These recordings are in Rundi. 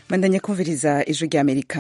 bandanya kumviriza ijwi rya amerika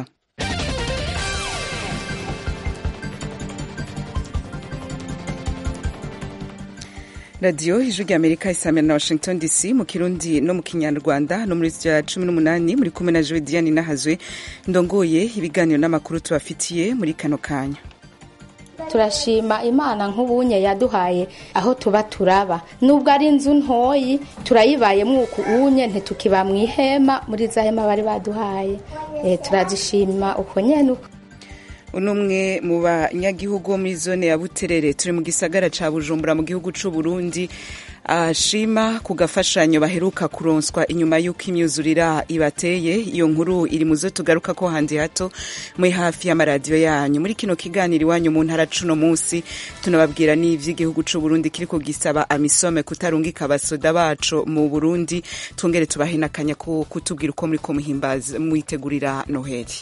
radiyo ijwi rya amerika isamira na washington dc mu kirundi no mu kinyarwanda no muri ya cumi n'umunani muri kumwe na joe diane nahazwe ndongoye ibiganiro n'amakuru tubafitiye muri kano kanya turashima imana nk'ubunye yaduhaye aho tuba turaba nubwo ari inzu ntoyi turayibayemo uku unye ntitukiba mu ihema muri za hema bari baduhaye e, turazishima uko nyene uko uno umwe mu banyagihugu bo muri zone ya buterere turi mu gisagara ca bujumbura mu gihugu c'u burundi ashima ku gafashanyo baheruka kuronswa inyuma y'uko imyuzurira ibateye iyo nkuru iri mu zo tugaruka ko handi hato muri hafi y'amaradiyo yanyu muri kino kiganiro iwanyu mu ntara cuno munsi tunababwira n'ivy'igihugu c'u Burundi kiriko gisaba amisome kutarungika abasoda baco mu Burundi twongere tubahe n'akanya ko kutubwira uko muriko muhimbaza mwitegurira noheli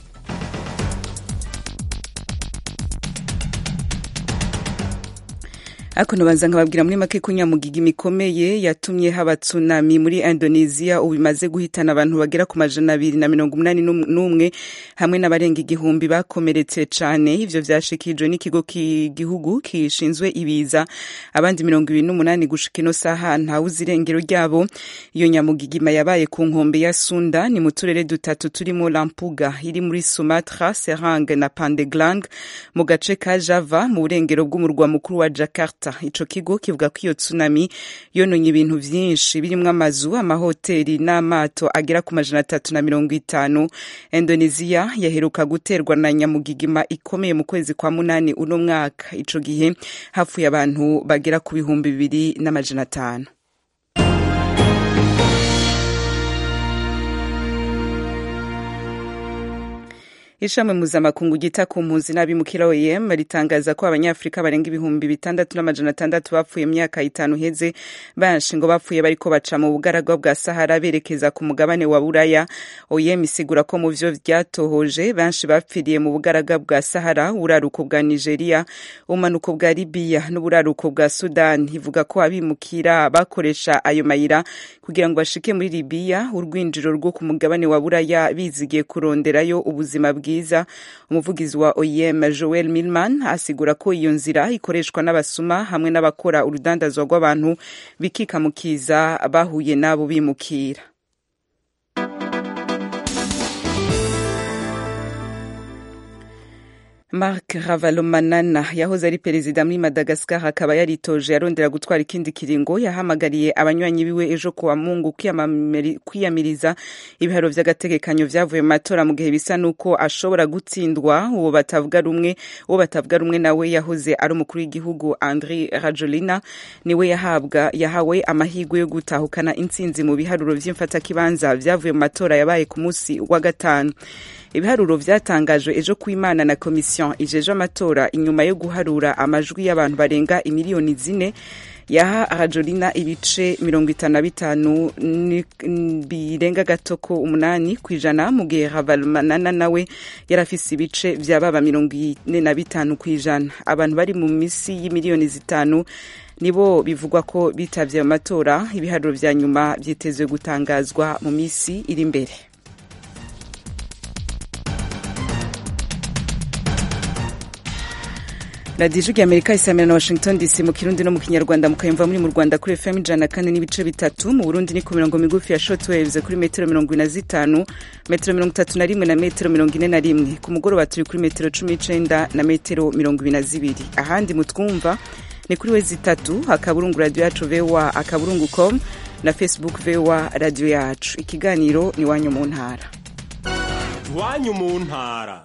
ariko ntubanza nkababwira muri make ko nyamugigi mikomeye yatumye haba tsunami muri indonesia ubu imaze guhitana abantu bagera ku majana abiri na mirongo umunani n'umwe hamwe n'abarenga igihumbi bakomeretse cane ivyo vyashikijwe n'ikigo k'igihugu kishinzwe ibiza abandi mirongo ibiri n'umunani gushika ino saha ntawuzi irengero ryabo iyo nyamugigima yabaye ku nkombe ya sunda ni mu turere dutatu turimo lampuga iri muri sumatra serang na pandeglang mu gace ka java mu burengero bw'umurwa mukuru wa jakarta ico kigo kivuga ko iyo tsunami yononye ibintu vyinshi birimwo amazu amahoteli n'amato agera ku majana atatu na mirongo itanu indonesia yaheruka guterwa na nyamugigima ikomeye mu kwezi kwa munani uno mwaka ico gihe hapfuye abantu bagera ku bihumbi bibiri n'amajana atanu ishami mpuzamakungu ryita ku mpunzi n'abimukira oem ritangaza ko abanyafurika barenga ibihumbi bitandatu n'amajana atandatu bapfuye mu myaka itanu iheze benshi ngo bapfuye bariko baca mu bugaragwa bwa sahara berekeza ku mugabane wa buraya oem isigura ko mu vyo vyatohoje benshi bapfiriye mu bugaragwa bwa sahara uburaruko bwa nigeria ubumanuko bwa libiya n'uburaruko bwa sudan ivuga ko abimukira bakoresha ayo mayira kugira ngo bashike muri libiya urwinjiro rwo ku mugabane wa buraya bizigiye kuronderayo ubuzima bwiza bwiza umuvugizi wa oem joel milman asigura ko iyo nzira ikoreshwa n'abasuma hamwe n'abakora urudandazwa rw'abantu bikikamukiza bahuye n'abo bimukira Marc Ravalomanana yahoze ari perezida muri Madagascar akaba yaritoje yarondera gutwara ikindi kiringo yahamagariye abanywanyi biwe ejo kuwa Mungu kwiyamiriza ibiharo vy'agategekanyo vyavuye mu matora mu gihe bisa nuko ashobora gutsindwa uwo batavuga rumwe uwo batavuga rumwe nawe yahoze ari umukuru w'igihugu Andry Rajoelina niwe yahabwa yahawe amahirwe yo gutahukana intsinzi mu biharuro vy'imfatakibanza vyavuye mu matora yabaye ku musi wa gatanu ibiharuro vyatangajwe ejo kw'imana na komisiyo ijeje amatora inyuma yo guharura amajwi y'abantu barenga imiliyoni zine yaha rajolina ibice mirongo itanu na bitanu birenga gato ko umunani ku ijana mu gihe ravalmanana nawe yari afise ibice vyababa mirongo ine na bitanu ku ijana abantu bari mu misi y'imiliyoni zitanu nibo bivugwa ko bitavye amatora ibiharuro vya nyuma vyitezwe gutangazwa mu misi iri imbere radiyo ijwi rya amerika isamira na washington dc mu kirundi no mu kinyarwanda mukayumva muri mu rwanda kuri fm ijana kane n'ibice bitatu mu burundi ni ku mirongo migufi ya shotwaves kuri metero mirongo ine na zitanu metero mirongo itatu na rimwe na metero mirongo ine na rimwe ku mugoroba turi kuri metero cumi n'icenda na metero mirongo ibiri na zibiri ahandi mutwumva ni kuri wezi itatu akaburungu radiyo yacu voa akaburungu com na facebook voa radiyo yacu ikiganiro ni iwanyu mu ntara iwanyu mu ntara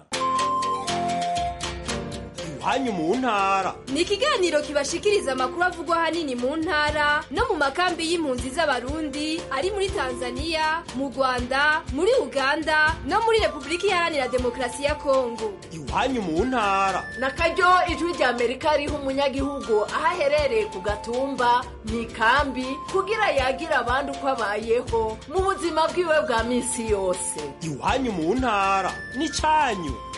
hanyu mu ntara ni ikiganiro kibashikiriza amakuru avugwa ahanini mu ntara no mu makambi y'impunzi z'abarundi ari muri tanzania mu rwanda muri uganda no muri repubulika iharanira demokarasi ya kongo iwanyu mu ntara na karyo ijwi rya amerika riha umunyagihugu aho aherereye ku gatumba mu ikambi kugira yagira abandi uko abayeho mu buzima bwiwe bwa minsi yose iwanyu mu ntara ni cyanyu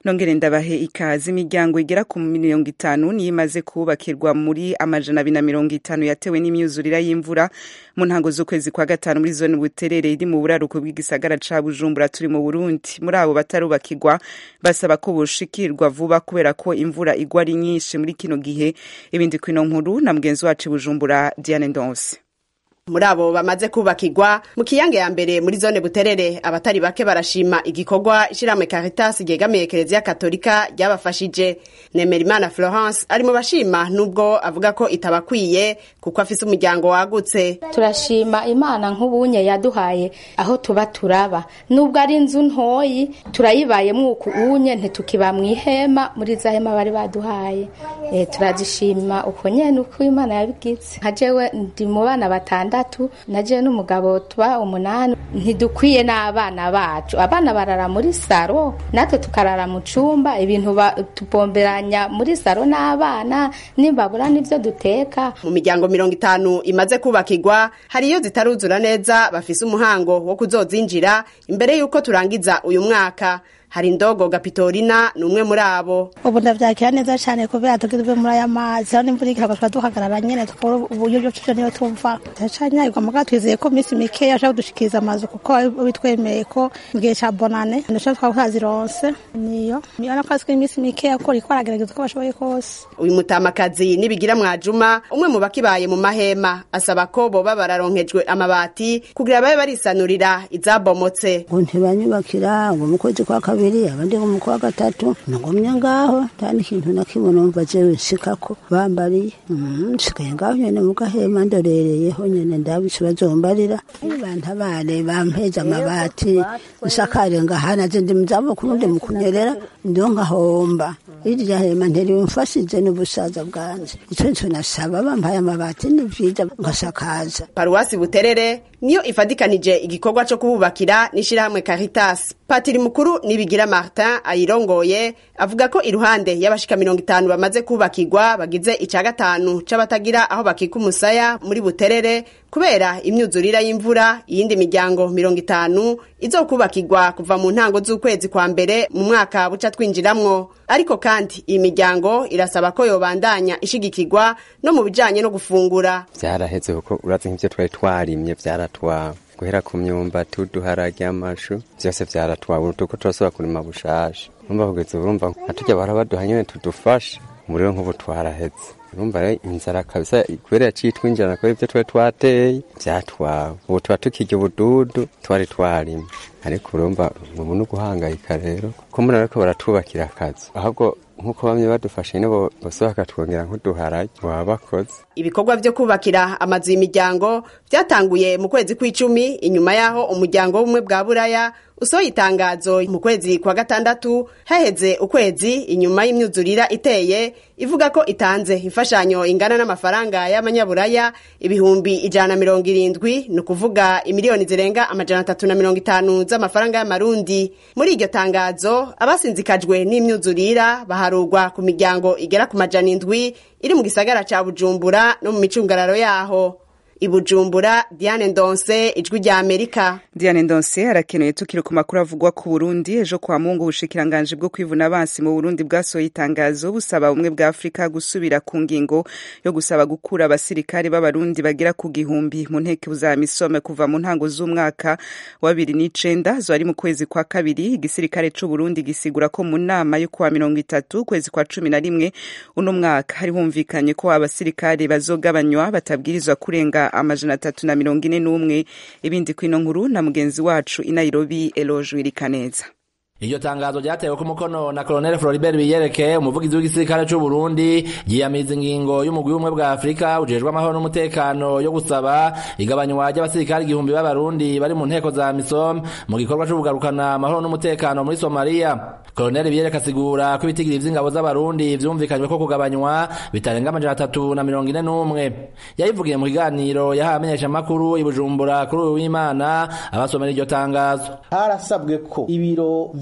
nongere ndabahe ikaze imiryango igera ku mirongo itanu niyo imaze kubakirwa muri amajana abiri na mirongo itanu yatewe n'imyuzurira y'imvura mu ntango z'ukwezi kwa gatanu muri zone buterere iri mu buraruko bw'igisagara ca bujumbura turi mu burundi muri abo batarubakirwa basaba ko boshikirwa vuba kubera ko imvura igwa ari nyinshi muri kino gihe ibindi kwino nkuru na mugenzi wacu bujumbura diane ndonse muri abo bamaze kubakirwa mu kiyange ya mbere muri zone buterere abatari bake barashima igikorwa ishiramwe Caritas ryegamiye Kiliziya Katolika ryabafashije Nemerimana Florence ari mu bashima nubwo avuga ko itabakwiye kuko afise umuryango wagutse turashima imana nk'ubunye yaduhaye aho tuba turaba nubwo ari inzu ntoyi turayibayemo uku unye ntitukiba mu ihema muri za hema bari baduhaye e, turazishima uko nyene uko imana yabigize nka jewe ndi mu bana batandatu na jewe n'umugabo tuba umunani ntidukwiye n'abana bacu abana barara muri saro natwe tukarara mu cumba ibintu tubomberanya muri saro n'abana nimbabura n'ivyo duteka mu miryango mirongo itanu imaze kubakirwa hari iyo zitaruzura neza bafise umuhango wo kuzozinjira imbere y'uko turangiza uyu mwaka hari indogo gapitorina ni umwe muri abo ubu ndavyakira neza cane kubera tugizwe muri aya mazi aho n'imvura ikiragwa tuba duhagarara nyene tukabura uburyo bwo tuja niyo tumva turacanyagirwa muga twizeye ko minsi mikeya ashaka kudushikiriza amazu kuko bitwemeye ko mu gihe ca bonane ndushobora twaba twazironse niyo niyo ko azwi iminsi mikeya ko riko aragerageza uko bashoboye kose uyu mutamakazi nibigira mwajuma umwe mu bakibaye mu mahema asaba ko boba bararonkejwe amabati kugira babe barisanurira izabomotse ngo ntibanyubakira ngo mu kwezi kwa kabiri abandi ngo mu kwa gatatu nagumye ngaho nta n'ikintu na kimwe numva jewe nshikako bambariye nsigaye ngaho nyene mu gahema ndorereyeho nyene ndabise bazombarira bantabare bampeze amabati nsakare ngahana je ndi muzabukuru ndi mu kunyerera ndiho ngahomba irya hema ntirimfashije n'ubusaza bwanje ico nico nasaba bampaye amabati ni vyiza ngasakaza paruwasi buterere niyo ifadikanije igikorwa co kububakira n'ishirahamwe Caritas patiri mukuru nibigira Martin ayirongoye avuga ko iruhande y'abashika mirongo itanu bamaze kubakirwa bagize ica gatanu c'abatagira aho bakika umusaya muri buterere kubera imyuzurira y'imvura iyindi miryango mirongo itanu izokubakirwa kuva mu ntango z'ukwezi kwa mbere mu mwaka buca twinjiramwo ariko kandi iyi miryango irasaba ko yobandanya ishigikirwa no mu bijanye no gufungura vyaraheze kuko urazi nk'ivyo twari twarimye vyaratwawe guhera ku myumbati uduharage amashu vyose vyaratwawe tuko turasubira kurima bushasha urumva kugeza urumva nka turya bahora baduha nyene tudufasha umuriro nk'ubu twaraheze urumva rero inzara kabisa kubera yaciye twinjirana kubera ivyo twari twateye vyatwawe ubu tuba tukirya ubududu twari twarimye ariko urumva ubu ni uguhangayika rero ko muri ariko baratwubakira akazi ahubwo nk'uko bamwe badufashe nibo bose bakatwongera nk'uduharage baba bakoze ibikorwa vyo kubakira amazu y'imiryango vyatanguye mu kwezi kw'icumi inyuma yaho umuryango w'ubumwe bwa buraya usohoye itangazo mu kwezi kwa gatandatu haheze ukwezi inyuma y'imyuzurira iteye ivuga ko itanze imfashanyo ingana n'amafaranga y'amanyaburaya ibihumbi ijana na mirongo irindwi ni ukuvuga imiliyoni zirenga amajana atatu na mirongo itanu z'amafaranga y'amarundi muri iryo tangazo abasinzikajwe n'imyuzurira baharurwa ku miryango igera ku majana indwi iri mu gisagara ca bujumbura no mu micungararo yaho ibujumbura diane ndonse ijwi rya amerika diane ndonse arakenuye tukiri ku makuru avugwa ku burundi ejo kwa mungu ubushikiranganji bwo kwivuna abansi mu burundi bwasohoye itangazo busaba ubumwe bwa afurika gusubira ku ngingo yo gusaba gukura abasirikare b'abarundi bagera ku gihumbi mu nteko za misome kuva mu ntango z'umwaka wa bibiri n'icenda zo ari mu kwezi kwa kabiri igisirikare c'uburundi gisigura ko mu nama yo kuwa mirongo itatu kwezi kwa cumi na rimwe uno mwaka hari humvikanye ko abasirikare bazogabanywa batabwirizwa kurenga amajana atatu na mirongo ine n'umwe ibindi kwino nkuru na mugenzi wacu i nairobi eloge wirikaneza iryo tangazo ryatewe ku mukono na Colonel Floribert Biyereke umuvugizi w'igisirikare c'u Burundi yiyamiriza ingingo y'umugwi w'ubumwe bwa Afurika ujejwe amahoro n'umutekano yo gusaba igabanywa ry'abasirikare igihumbi b'abarundi bari mu nteko za MISOM mu gikorwa co kugarukana amahoro n'umutekano muri Somalia Colonel Biyereke asigura ko ibitigiri vy'ingabo z'abarundi vyumvikanywe ko kugabanywa bitarenga amajana atatu na mirongo ine n'umwe yabivugiye mu kiganiro yahawe amenyeshamakuru i Bujumbura kuri uyu w'Imana abasomera iryo tangazo harasabwe ko ibiro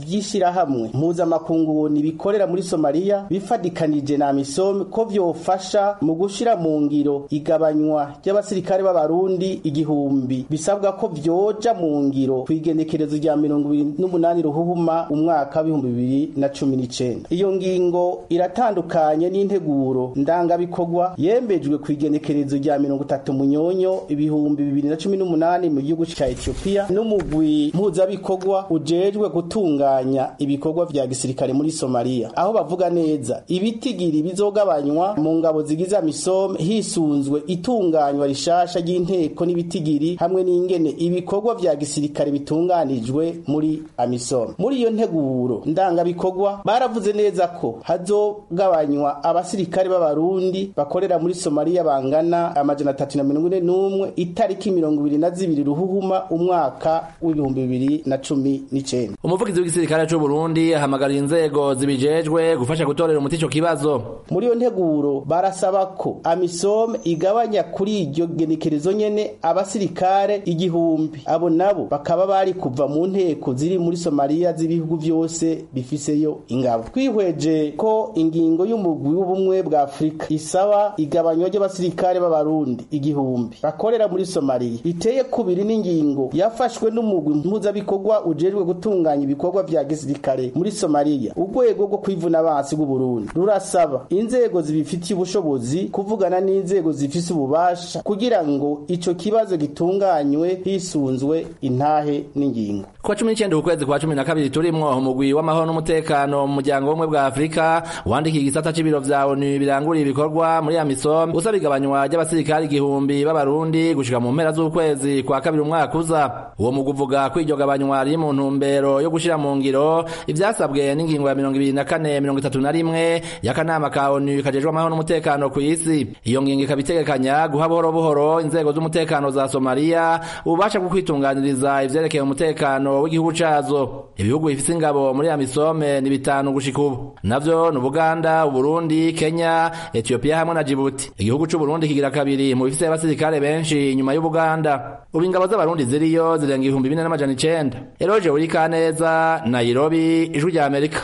vy'ishirahamwe mpuzamakungu bikorera muri somaliya bifadikanije na amisom ko vyofasha mu gushira mu ngiro igabanywa ry'abasirikare b'abarundi igihumbi bisabwa ko vyoja mu ngiro kw'igenekerezo rya mirongo ibiri n'umunani ruhuhuma umwaka w'ibihumbi bibiri na cumi n'icenda iyo ngingo iratandukanye n'integuro ndangabikorwa yembejwe kw'igenekerezo rya mirongo itatu munyonyo ibihumbi bibiri na cumi n'umunani mu gihugu ca etiyopiya n'umugwi mpuzabikorwa ujejwe gutunganya ibikorwa vya gisirikare muri somaliya aho bavuga neza ibitigiri bizogabanywa mu ngabo zigize amisome hisunzwe itunganywa rishasha ry'inteko n'ibitigiri hamwe n'ingene ibikorwa vya gisirikare bitunganijwe muri amisome muri iyo nteguro ndangabikorwa baravuze neza ko hazogabanywa abasirikare b'abarundi bakorera muri somaliya bangana amajana atatu na mirongo ine n'umwe itariki mirongo ibiri na zibiri ruhuhuma umwaka w'ibihumbi bibiri na cumi n'icenda umuvugizi w'igisirikare c'u Burundi ahamagarira inzego zibijejwe gufasha gutorera umuti ico kibazo muri iyo nteguro barasaba ko amisome igabanya kuri iryo genekerezo nyene abasirikare igihumbi abo nabo bakaba bari kuva mu nteko ziri muri somaliya z'ibihugu vyose bifiseyo ingabo twihweje ko ingingo y'umugwi w'ubumwe bwa afurika isaba igabanywa ry'abasirikare b'abarundi igihumbi bakorera muri somaliya iteye kubiri n'ingingo yafashwe n'umugwi mpuzabikorwa ujejwe gutunganya ibikorwa vya gisirikare muri somaliya urwego rwo kwivuna abansi bw'uburundi rurasaba inzego zibifitiye ubushobozi kuvugana n'inzego zifise ububasha kugira ngo ico kibazo gitunganywe hisunzwe intahe n'ingingo kuwa cumi n'icenda ukwezi kwa cumi na kabiri turimwo umugwi w'amahoro n'umutekano mu muryango w'ubumwe bwa afurika wandikiye igisata c'ibiro vya onu biranguriye ibikorwa muri amisom usaba igabanywa ry'abasirikari igihumbi b'abarundi gushika mu mpera z'ukwezi kwa kabiri umwaka uza uwo mugwi uvuga ko iryo gabanywa riri mu ntumbero yo gushira mu ngiro ivyasabwe n'ingingo ya mirongo ibiri na kane mirongo itatu na rimwe y'akanama ka onu kajejwe amahoro n'umutekano ku isi iyo ngingo ikaba itegekanya guha buhoro buhoro inzego z'umutekano za somaliya ububasha bwo kwitunganiriza ivyerekeye umutekano w'igihugu cazo ibihugu bifise ingabo muri amisome ni bitanu gushika ubu navyo ni ubuganda uburundi kenya etiyopiya hamwe na jibuti igihugu c'uburundi kigira kabiri mu bifise abasirikare benshi inyuma y'ubuganda ubu ingabo z'abarundi ziriyo zirenga ibihumbi bine n'amajana icenda eroje urikaneza nairobi ijwi rya amerika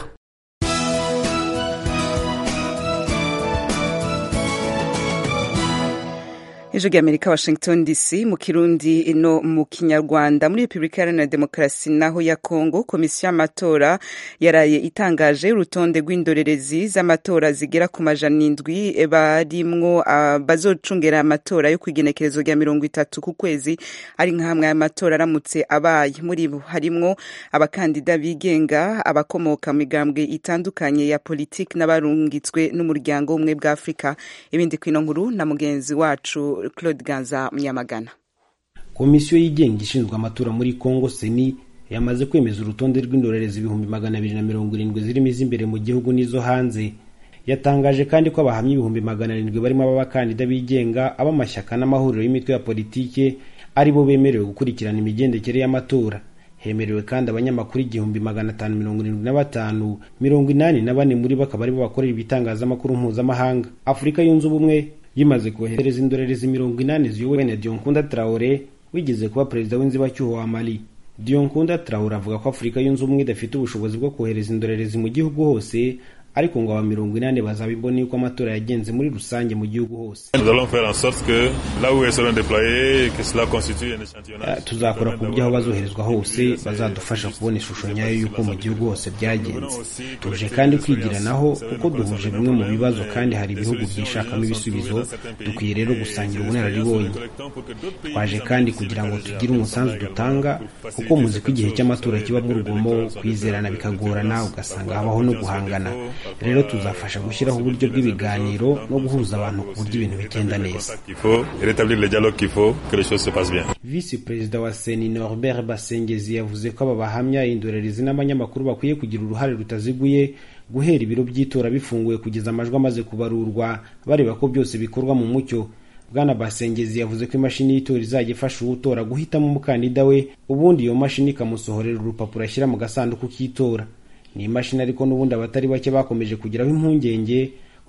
ejo ry'amerika washington dc mu kirundi no mu kinyarwanda muri repubulika iharanira demokarasi naho ya kongo komisiyo y'amatora yaraye itangaje urutonde rw'indorerezi z'amatora zigera ku majana indwi barimwo uh, bazocungera amatora yo kw'igenekerezo rya mirongo itatu ku kwezi ari nka hamwe y'amatora aramutse abaye muri bo harimwo abakandida bigenga abakomoka mu migambwe itandukanye ya politiki n'abarungitswe n'umuryango w'ubumwe bwa afurika ibindi kwino nkuru na mugenzi wacu Claude Ganza Munyamagana komisiyo yigenga ishinzwe amatora muri Congo seni yamaze kwemeza urutonde rw'indorerezi ibihumbi magana abiri na mirongo irindwi zirimo iz'imbere mu gihugu n'izo hanze yatangaje kandi ko abahamya ibihumbi magana arindwi barimo ab'abakandida bigenga ab'amashyaka n'amahuriro y'imitwe ya politike ari bo bemerewe gukurikirana imigendekere y'amatora hemerewe kandi abanyamakuru igihumbi magana atanu mirongo irindwi na batanu mirongo inani na bane muri bo akaba aribo bakorera ibitangazamakuru mpuzamahanga afurika yunze ubumwe yimaze kohereza indorerezi mirongo inani ziyobowe na Dionkunda Traore wigeze kuba perezida w'inzibacyuho wa Mali Dionkunda Traore avuga ko Afurika yunze ubumwe idafite ubushobozi bwo kohereza indorerezi mu gihugu hose ariko ngo aba mirongo inani bazabibona yuko amatora yagenze muri rusange mu gihugu hose tuzakora ku buryo aho bazoherezwa hose bazadufasha kubona ishusho nyayo y'uko mu gihugu hose byagenze tuje kandi kwigiranaho kuko duhuje bimwe mu bibazo kandi hari ibihugu byishakamo ibisubizo dukwiye rero gusangira ubunararibonye twaje kandi kugira ngo tugire umusanzu dutanga kuko muzi ko igihe cy'amatora kiba urugomo kwizerana bikagorana ugasanga habaho no guhangana rero tuzafasha gushyiraho uburyo bw'ibiganiro no guhuza abantu ku buryo ibintu bigenda neza visi perezida wa seni norbert basengezi yavuze ko aba bahamya indorerezi n'abanyamakuru bakwiye kugira uruhare rutaziguye guhera ibiro by'itora bifunguye kugeza amajwi amaze kubarurwa bareba ko byose bikorwa mu mucyo bwana basengezi yavuze ko imashini y'itora izajya ifasha uwutora guhitamo umukandida we ubundi iyo mashini ikamusohorera urupapuro ashyira mu gasanduku k'itora ni imashini ariko n'ubundi abatari bake bakomeje kugiraho impungenge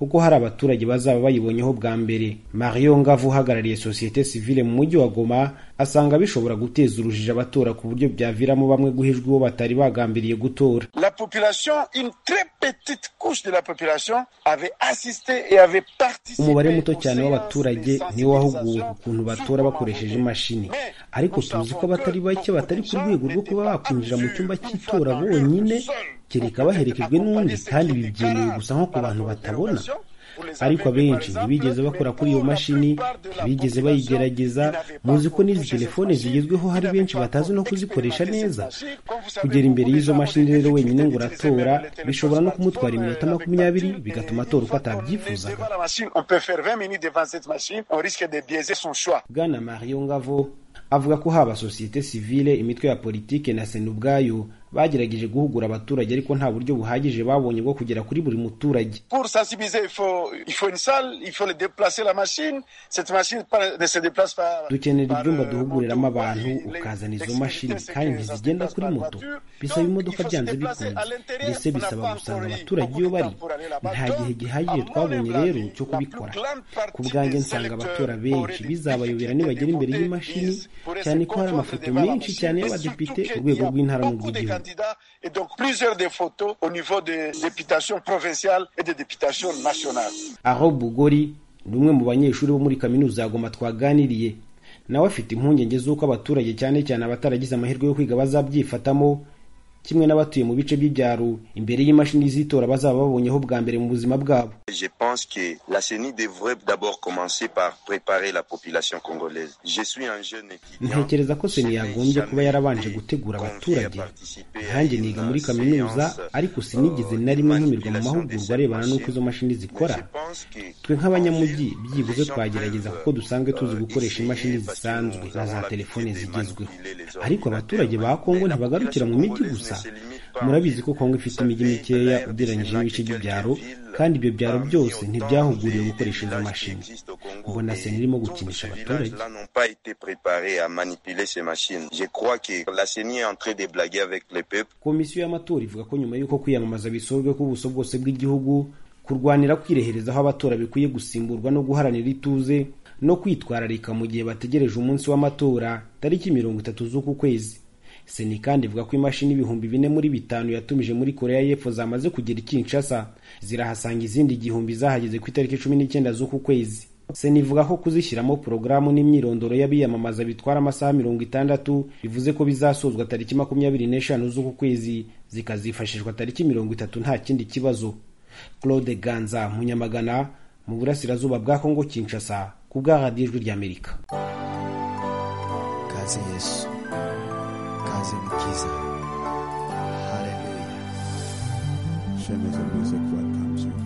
kuko hari abaturage bazaba bayibonyeho bwa mbere mario ngavu uhagarariye sosiyete sivile mu mujyi wa goma asanga bishobora guteza urujijo abatora ku buryo byaviramo bamwe guhijwa uwo batari bagambiriye gutora La population, une très petite couche de la population avait assisté et avait participé. umubare muto cyane w'abaturage niwo wahuguwe ku kuntu batora bakoresheje imashini ariko tuzi ko abatari bake batari ku rwego rwo kuba bakwinjira mu cyumba cy'itora bonyine kereka baherekejwe n'undi kandi ibi byemewe gusa nko ku bantu batabona ariko abenshi ntibigeze bakora kuri iyo mashini ntibigeze bayigerageza muzi ko n'izi telefone zigezweho hari benshi batazi no kuzikoresha neza kugera imbere y'izo mashini rero wenyine ngo uratora bishobora no kumutwara iminota makumyabiri bigatuma atora uko atabyifuzaga Devant la machine, on peut faire 20 minutes devant cette machine, on risque de biaiser son choix. bwana mario ngavo avuga ko haba sosiyete sivile imitwe ya politike na sena ubwayo bagerageje guhugura abaturage ariko nta buryo buhagije babonye bwo kugera kuri buri muturage Pour sensibiliser, il faut, il faut une salle, il faut le déplacer la machine. Cette machine pas- ne se déplace pas. dukenera ibyumba duhuguriramo abantu ukazana izo mashini kandi ntizigenda kuri moto bisaba imodoka byanze bikunze ndetse bisaba gusanga abaturage iyo bari nta gihe gihagije twabonye rero cyo kubikora ku bwanjye nsanga abatora benshi bizabayobera nibagera imbere y'imashini cyane ko hari amafoto menshi cyane y'abadepite ku rwego rw'intara n'urw'igihugu candidats et donc plusieurs des photos au niveau des députations provinciales et des députations nationales. aho bugori ni umwe mu banyeshuri bo muri kaminuza ya goma twaganiriye nawe afite impungenge z'uko abaturage cyane cyane abataragize amahirwe yo kwiga bazabyifatamo kimwe n'abatuye mu bice by'ibyaro imbere y'imashini z'itora bazaba babonyeho bwa mbere mu buzima bwabo Je pense que la CENI devrait d'abord commencer par préparer la population congolaise. Je suis un jeune étudiant. ntekereza ko seni yagombye kuba yarabanje gutegura abaturage nkanjye niga muri kaminuza ariko sinigeze na rimwe ntumirwa mu mahugurwa arebana n'uko izo mashini zikora twe nk'abanyamujyi byibuze twagerageza kuko dusanzwe tuzi gukoresha imashini zisanzwe na za telefone zigezweho ariko abaturage ba kongo ntibagarukira mu mijyi gusa murabizi ko kongo ifite imijyi mikeya ugereranyije n'ibice by'ibyaro kandi ibyo byaro byose ntibyahuguriwe gukoresha izo mashini mbona seni irimo gukinisha abaturage Là n'ont pas été préparés à manipuler ces machines. Je crois que la CENI est en train de blaguer avec le peuple. komisiyo y'amatora ivuga ko nyuma y'uko kwiyamamaza bisorwe ku buso bwose bw'igihugu kurwanira kwireherezaho abatora bikwiye gusimburwa no guharanira ituze no kwitwararika mu gihe bategereje umunsi w'amatora tariki mirongo itatu z'uku kwezi seni kandi ivuga ko imashini ibihumbi bine muri bitanu yatumije muri korea y'epfo zamaze kugera i kinshasa zirahasanga izindi igihumbi zahageze ku itariki cumi n'icyenda z'uku kwezi seni ivuga ko kuzishyiramo porogaramu n'imyirondoro y'abiyamamaza bitwara amasaha mirongo itandatu bivuze ko bizasozwa tariki makumyabiri n'eshanu z'uku kwezi zikazifashishwa tariki mirongo itatu nta kindi kibazo claude ganza munyamagana mu burasirazuba bwa kongo kinshasa ku bwa radiyo ijwi ry'amerika kaze yesu kaze mukiza haleluya shemeza music welcomes you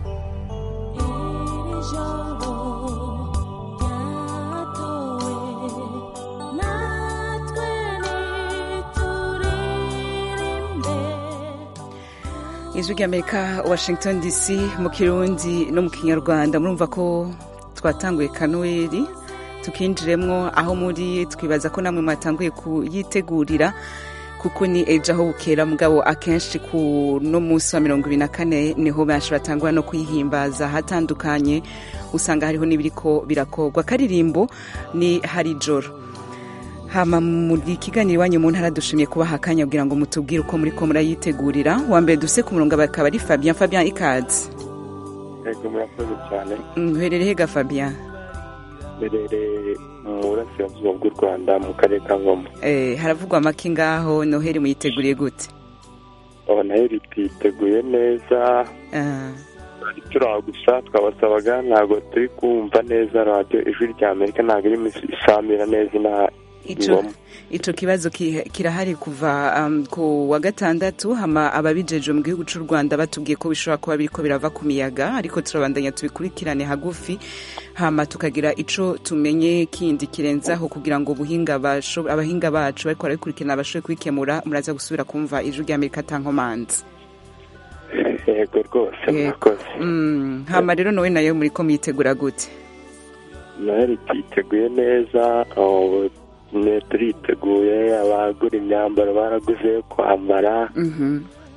ijwi ry'amerika washington dc mu kirundi no mu kinyarwanda murumva ko twatanguye kanuweri tukinjiremwo aho muri twibaza ko namwe mwatanguye kuyitegurira kuko ni ejo aho bukera mugabo akenshi ku no munsi wa mirongo ibiri na kane niho benshi batangura no kuyihimbaza ahatandukanye usanga hariho n'ibiriko birakorwa akaririmbo ni hari joro hama muri kiganiro iwanyu mu ntara dushimiye kubaha akanya kugira ngo mutubwire uko muri ko murayitegurira uwa mbere duse ku murongo bakaba ari fabien fabien ikaze yego murakoze cyane uherereye ga fabien mberereye mu burasirazuba bw'u rwanda mu karere ka ngoma Eh, haravugwa amaki ngaho noheli muyiteguriye gute aba nayo rititeguye neza Ah, turi turaho gusa twabasabaga ntabwo turi kumva neza radiyo ijwi rya amerika ntabwo irimo isamira neza inaha ico ico kibazo ki- kirahari kuva um, ku wa gatandatu hama ababijeje mu gihugu c'u Rwanda batubwiye ko bishobora kuba biriko birava ku miyaga ariko turabandanya tubikurikirane hagufi hama tukagira ico tumenye kindi kirenzaho kugira ngo ubuhinga basho- abahinga bacu bariko barabikurikirana bashobore kubikemura muraza gusubira kumva ijwi rya Amerika tankomanzi yego rwose murakoze mm, hama rero nowe nayo muriko muyitegura gute nayo rititeguye neza ubu ne turiteguye abagura imyambaro baraguze yo kwambara Mhm.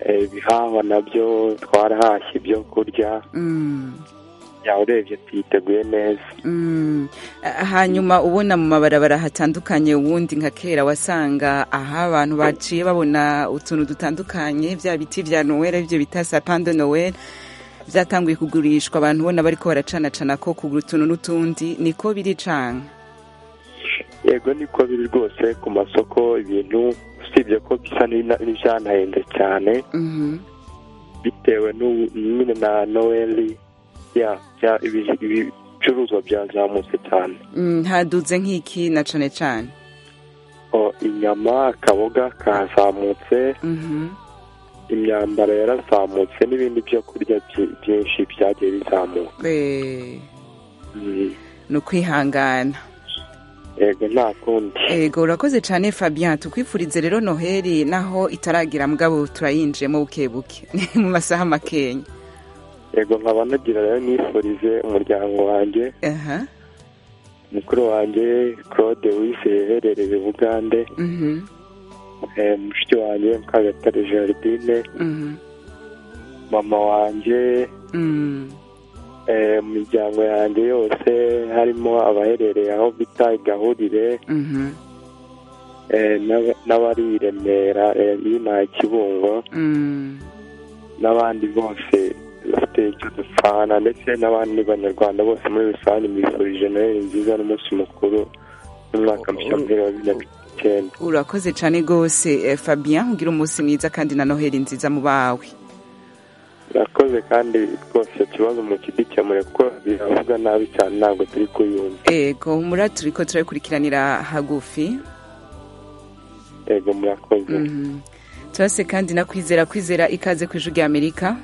eh, ibihahwa nabyo twarahashye ibyo kurya Mm. ya urebye tuyiteguye neza Mm. Ah, hanyuma ubona mu mabarabara hatandukanye uwundi nka kera wasanga aha abantu baciye babona utuntu dutandukanye bya biti vya noel ibyo bita sapin de noel byatanguye kugurishwa abantu ubona bariko baracanacana ko kugura utuntu n'utundi niko biri canke yego niko biri rwose ku masoko ibintu usibye ko bisa n'ibina- n'ivyanahenze cyane Mhm. bitewe n'ubu- nyine na noeli ya bya- ibi- ibicuruzwa byazamutse cyane Mm, haduze nk'iki na cane cane O, inyama akaboga kazamutse Mhm. imyambaro yarazamutse n'ibindi byo kurya byi- byinshi byagiye bizamuka Eh, Mm, ni ukwihangana yego nta kundi ego urakoze cyane fabien tukwifurize rero noheli naho itaragira mugabo turayinjiyemo buke buke mu masaha makenya yego nkaba nagira rero nifurize umuryango wanjye aha mukuru wanjye claude wise yaherereye bugande mhm eh, mushiki wanjye mukagatare jardine mhm mama wanjye mm eh, mu miryango yanjye yose harimo abaherereye aho bita igahurire mhm eh, n'aba- n'abari i remera eh, y'inaha kibungo mm n'abandi bose bafite icyo dupfana ndetse n'abandi banyarwanda bose muri rusange mbifurije noheli nziza n'umunsi mukuru n'umwaka mushya muhire wa bibiri na cumi n'icyenda urakoze cyane rwose eh, fabien ugira umunsi mwiza kandi na noheli nziza mu bawe urakoze kandi rwose icyo kibazo mukidukemure kuko biravuga nabi cyane ntabwo turi kuyumva ego muri turiko turabikurikiranira hagufi yego murakoze Mhm. turase kandi na kwizera kwizera ikaze ku ijwi rya amerika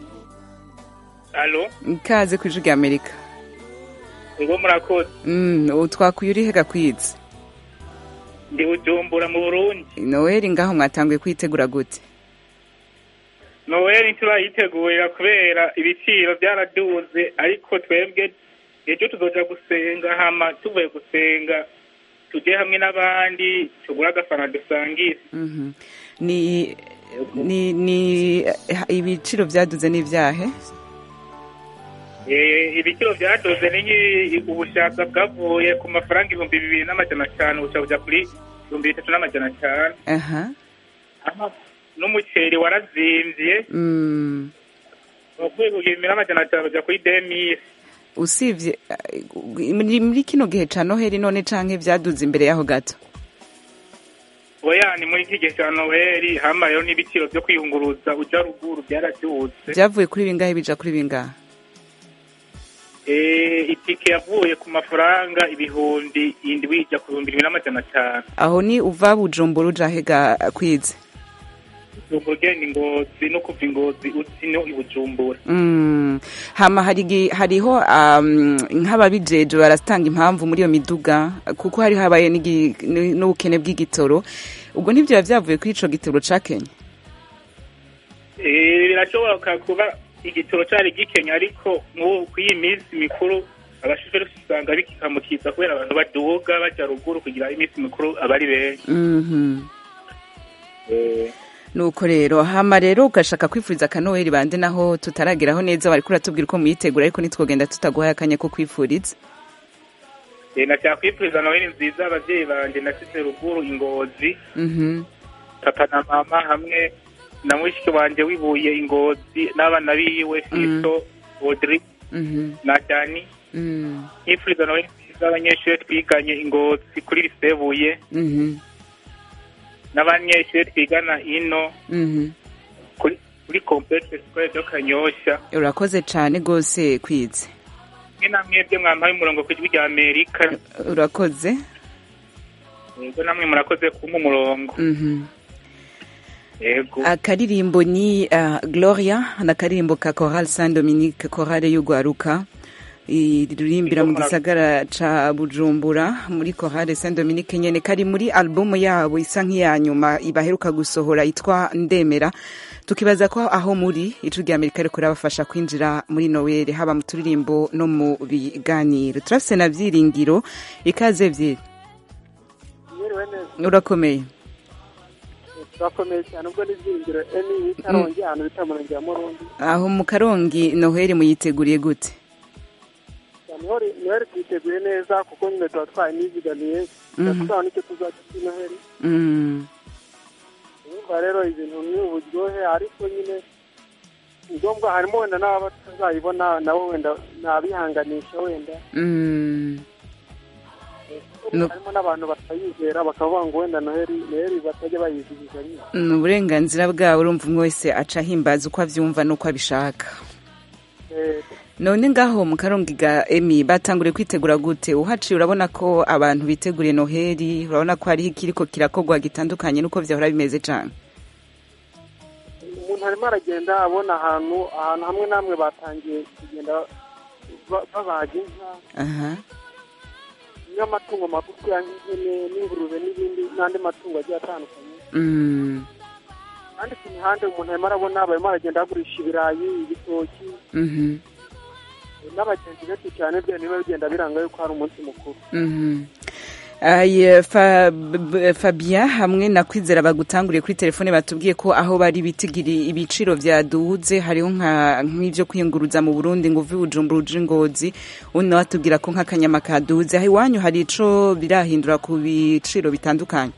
alo ikaze ku ijwi rya amerika ngo murakoze Mm, ubu twakuye uri hega kwiza ndi bujumbura mu burundi noheli ngaho mwatanguye kwitegura gute noweli ntiturayitegurira kubera ibiciro byaraduze ariko twebwe ejo tuzoja gusenga hama tuvuye gusenga tujye hamwe n'abandi tugure agafana dusangire Mhm. ni ni ni eh, ibiciro byaduze n'ibyahe Eh, ibiciro byadoze ni nk'i- ubushaka bwavuye ku mafaranga ibihumbi bibiri n'amajana atanu buca buja kuri ibihumbi bitatu n'amajana atanu aha Hama n'umuceri warazimvye Mm, wavuye ku gihumbi n'amajana atanu buja kuri demisi usibye eh, muri muri kino gihe ca noheli none canke byaduze imbere yaho gato oya ni muri iki gihe cya noheli hama rero n'ibiciro byo kwiyunguruza uja ruguru byaraduze byavuye kuri bingahe bija kuri bingahe Eh, itike yavuye ku mafaranga ibihumbi indwi ijya ku bihumbi bibiri n'amajana atanu aho ni uva bujumbura uja hega kwize ubu ugenda ingozi no kuva ingozi uzi no i bujumbura Mm. hama hari gi- hariho um, nk'ababijeje baratanga impamvu muri iyo miduga kuko hari habaye n'igi- n- n'ubukene bw'igitoro ubwo ntibyo biba byavuye kuri ico gitoro ca kenya Eh, birashoboka kuba igitoro cyari gikenya ariko nk'ubu ku iyi minsi mikuru abashoferi usanga bikikamukiza kubera abantu baduga bajya ruguru kugira iminsi mikuru aba ari benshi Mhm. Eh, nuko rero hama rero ugashaka kwifuriza akanoheli bande naho tutarageraho neza bariko uratubwira uko muyitegura ariko ntitwogenda tutaguhaye akanya ko kwifuriza eh, nashaka kwifuriza noheli nziza ababyeyi banjye nasize ruguru ingozi Mhm. papa na mama hamwe na mushiki wanjye wibuye ingozi n'abana biwe fiso audrey Mhm. na dani Mm. nkifuriza noheli nziza abanyeshuri twiganye ingozi kuri lisebuye Mhm. n'abanyeshuri twigana ino Mhm. kuri kuri complexe scolaire de kanyosha urakoze cane gose kwize mwe na mwebwe mwampaye umurongo ku ijwi rya amerika urakoze yego namwe murakoze kumpa umurongo Mhm. yego akaririmbo ni uh, gloria n'akaririmbo ka choral saint dominique chorale y'ugwaruka iririmbira mu gisagara ca bujumbura muri chorale saint dominique nyene kari muri albumu yabo isa nk'iya nyuma baheruka gusohora yitwa ndemera tukibaza ko aho muri icu rya amerika riko rabafasha kwinjira muri noweli haba mu turirimbo no mu biganiro turafise na vyiringiro ikaze vyiri urakomeye turakomeye cyane ubwo n'ibyiringiro emi w'ikarongi ahantu bita murenge wa murundi aho mu karongi noheli muyiteguriye gute noheli noheli tuyiteguye neza kuko nyine tuba twayinizigamiye Mhm. tuzaba n'icyo tuzajya kuri noheli Mm. urumva rero ibintu ni uburyohe ariko nyine ni ngombwa harimo wenda n'ababa batazayibona nabo wenda nabihanganisha wenda Mm. No- harimo n'abantu batayizera bakavuga ngo wenda noheli noheli batajya bayizihiza nyine ni uburenganzira bwawe urumva umwe wese aca ahimbaza uko abyumva n'uko abishaka Eh, none ngaho mu karongi ga emi batanguriye kwitegura gute uhaciye urabona ko abantu biteguriye noheli urabona ko hariho ikiriko kirakorwa gitandukanye n'uko vyahora bimeze cane umuntu arimo aragenda abona ahantu ahantu hamwe n'hamwe batangiye kugenda ba- babaga inka aha n'amatungo magufi nk'ihene n'ingurube n'ibindi n'andi matungo agiye atandukanye Mm. kandi ku mihanda umuntu arimo arabona barimo aragenda bagurisha ibirayi ibitoki Mhm. n'abagenzi benshi cyane byo niba bigenda biranga yuko hari umunsi mukuru Mhm. Aye, Fa- B- Fabien hamwe na kwizera bagutanguriye kuri telefone batubwiye ko aho bari bitigiri ibiciro vyaduze hariho nka nk'ivyo kwiyunguruza mu Burundi ngo uvi Bujumbura uje Ngozi undi nawe atubwira ko nk'akanyama kaduze aho iwanyu hari ico birahindura ku biciro bitandukanye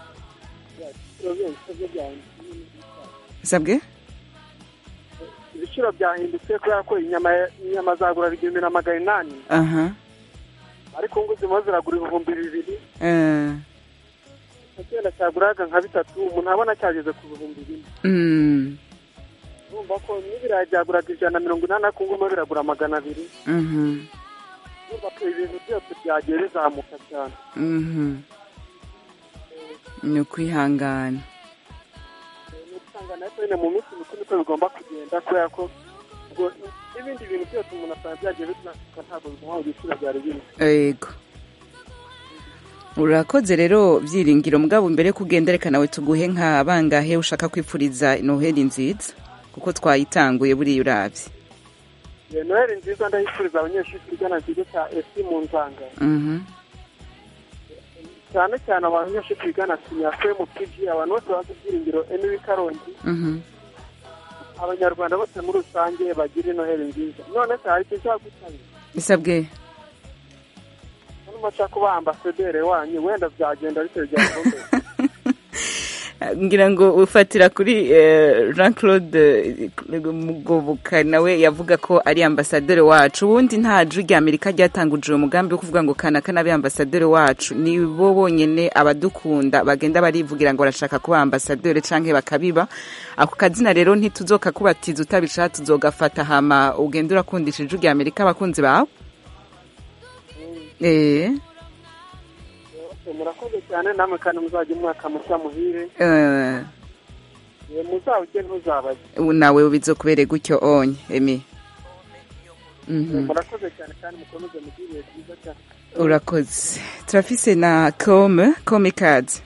sabwe ibiciro byahindutse kubera ko inyama inyama zagura igihumbi na magana inani aha ariko ngo zirimo ziragura ibihumbi bibiri eh icyenda cyaguraga nka bitatu umuntu abona cyageze ku bihumbi bine mm urumva ko n'ibirayi byaguraga ijana na mirongo inani ariko ngubu biragura magana abiri mhm urumva ko ibintu byose byagiye bizamuka cyane mhm ni ukwihangana ni usanga nayo nyine mu minsi mikuru niko bigomba kugenda kubera ko ubwo n'ibindi bintu byose umuntu asanga byagiye bizamuka ntabwo bimuha ibiciro byari bimwe yego urakoze rero byiringiro mugabo mbere yo kugenda reka nawe tuguhe nka bangahe ushaka kwipfuriza noheli nziza kuko twayitanguye buriya urabye Eh, noheli nziza ndayifuriza abanyeshuri igana ikigo cya esi mu nzanga Mhm. cyane cyane abanyeshuri bigana kinyafure mu pg abantu bose bazi ibyiringiro emi karongi Mhm. abanyarwanda bose muri rusange bagira noheli nziza none se hari icyo cyagutanye bisabwe hano nshaka kuba ambasaderi wanyu wenda byagenda ariko byakomeye ngira ngo ufatira kuri eh, jean claude eh, mugoboka nawe yavuga ko ari ambasaderi wacu ubundi nta jwi rya amerika ryatanguje uwo mugambi wo kuvuga ngo kana kana abe ambasaderi wacu ni bo bonyene abadukunda bagenda barivugira ngo barashaka kuba ambasaderi canke bakabiba ako kazina rero ntituzoka kubatiza utabishaka tuzogafata hama ugenda urakundisha ijwi rya amerika abakunzi bawe eh murakoze cyane namwe kandi muzajya umwaka mushya muhire eh Eh, muzawujye ntuzabaze ubu nawe bizokubere gutyo onye emi Mhm. murakoze cyane kandi mukomeze mugire ibihe byiza cyane urakoze turafise na kome kome kazi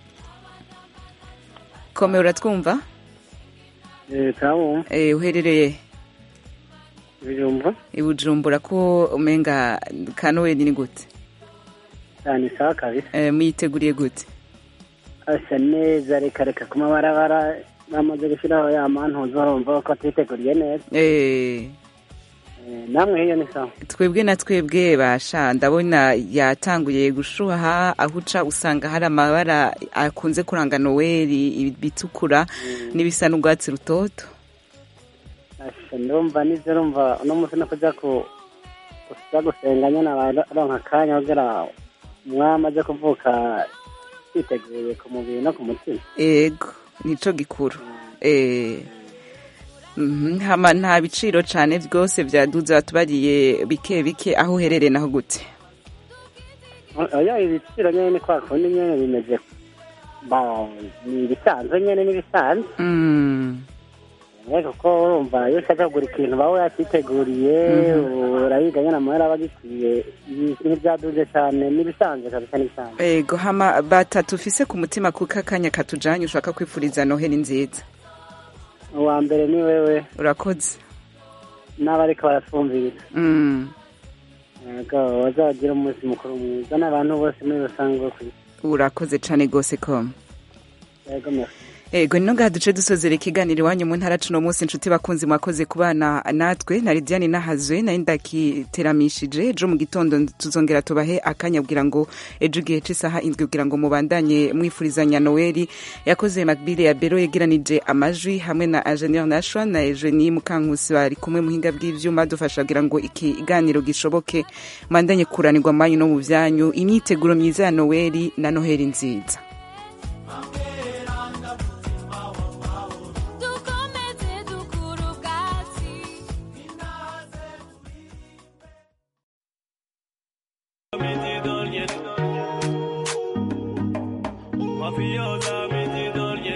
kome uratwumva kamu eh uherereye ibijumba i bujumbura ko umenga kanoweli ni gute cyane sawa kabisa eh muyiteguriye gute asa neza reka reka ku mabarabara bamaze gushyiraho ya mantuzo urumva ko twiteguriye neza eh Eh, namwe hiyo ni sawa twebwe na twebwe basha ndabona yatanguye gushuha aho uca usanga hari amabara akunze kuranga noweli ibitukura n'ibisa n'urwatsi rutoto Asha, ndumva nivyo urumva uno munsi no kuja ku kuja gusenga nyene abaronka akanya kugira umwami aje kuvuka twiteguye ku mubiri no ku mutima ego nico gikuru eh Mhm, hama nta biciro cane byose vyaduze batubariye bike bike aho uherereye naho gute oya ibiciro nyene ni kwa kundi nyene bimeze ba ni ibisanzwe nyene n'ibisanzwe Mm. ariko ko urumva iyo ushaka kugura ikintu bawe yakiteguriye urayiga nyene amahera aba agikwiye ntibyaduze cane n'ibisanzwe kabisa n'ibisanzwe ego hama batatu ufise ku mutima kuko akanya katujanye ushaka kwifuriza noheli nziza uwa mbere ni wewe urakoze n'abariko baratwumvira Mm. ego bazagira umunsi mukuru mwiza n'abantu bose muri rusange bo kwisi urakoze cane gose koma yego merci ego nino ngaha duce dusozera ikiganiro iwanyu mu ntara cuno munsi inshuti bakunzi mwakoze kubana natwe na lidiane nahazwe nari ndakiteramishije ejo mu gitondo tuzongera tubahe akanya kugira ngo ejo igihe c'isaha indwi kugira ngo mubandanye mwifurizanya noweli yakoze macbile ya bero yegeranije amajwi hamwe na ingenieur nashwa na eugenie mukankusi bari kumwe muhinga bw'ivyuma dufasha kugira ngo ikiganiro gishoboke mubandanye kuranirwa manyu no mu vyanyu imyiteguro myiza ya noweli na noheli nziza